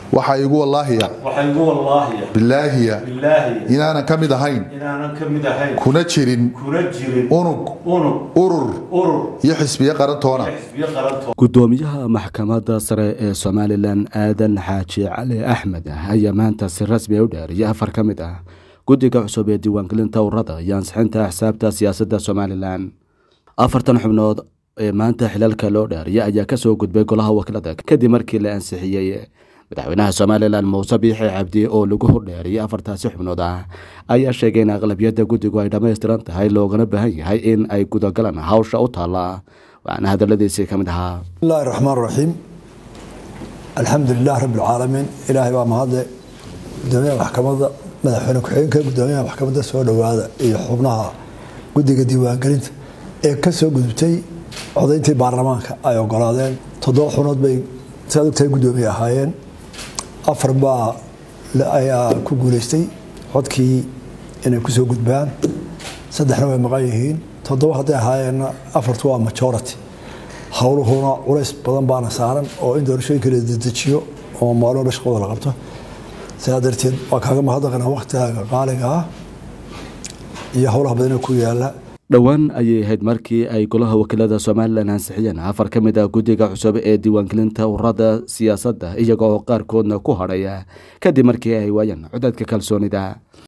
waxaa igu wallaahiya waxaa igu wallaahiya bilaahiya bilaahi inaanan ka mid ahayn inaanan ka mid ahayn kuna jirin kuna jirin unug unug urur urur iyo xisbiyo qarantoona xisbiyo qaranto gudoomiyaha maxkamadda sare ee somalilan aadan xaaji cali axmed ayaa maanta si rasmi a u dhaariyay afar ka mid ah guddiga cusub ee diiwaangelinta ururada iyo ansixinta axsaabta siyaasadda somalilan afartan xubnood ee maanta xilalka loo dhaariyay ayaa kasoo gudbay golaha wakiilada kadib markii la ansixiyey madaxweynaha somalilan muuse biixi cabdi oo lagu hordheeriyay afartaasi xubnood ah ayaa sheegay in aqlabiyadda guddigu ay dhammaystiran tahay loogana baahan yahay in ay gudagalaan hawsha u taalla waxaana hadaladiisii ka mid ahaa bismillahi raxmaan raxiim alxamdu lilah rabbi alcaalamiin ilaahay baa mahadle gudoomiyaha maxkamadda madaxweyne ku-xigeenka gudoomiyaha maxkamadda soo dhowaada iyo xubnaha guddiga diiwaangelinta ee ka soo gudubtay codayntii baarlamaanka ay ogolaadeen toddoba xunood bay saad ogtahay guddoomiye ahaayeen afar baa ayaa ku guuleystay codkii inay kusoo gudbaan saddexna way maqan yihiin toddoba hadday ahaayeenna afartu waa majority howluhuna culays badan baana saaran oo in doorashooyinka la dedejiyo oo maalmo shaqooda la qabto sidaa darteed waa kaaga mahadnaqanaa waktigaaga qaaliga ah iyo howlaha badanee ku yaala dhowaan ayay ahayd markii ay golaha wakiilada somalilan ansixiyeen afar ka mid ah guddiga cusub ee diiwaangelinta ururada siyaasadda iyaga oo qaarkoodna ku hadhaya kadib markii ay waayeen codadka kalsoonida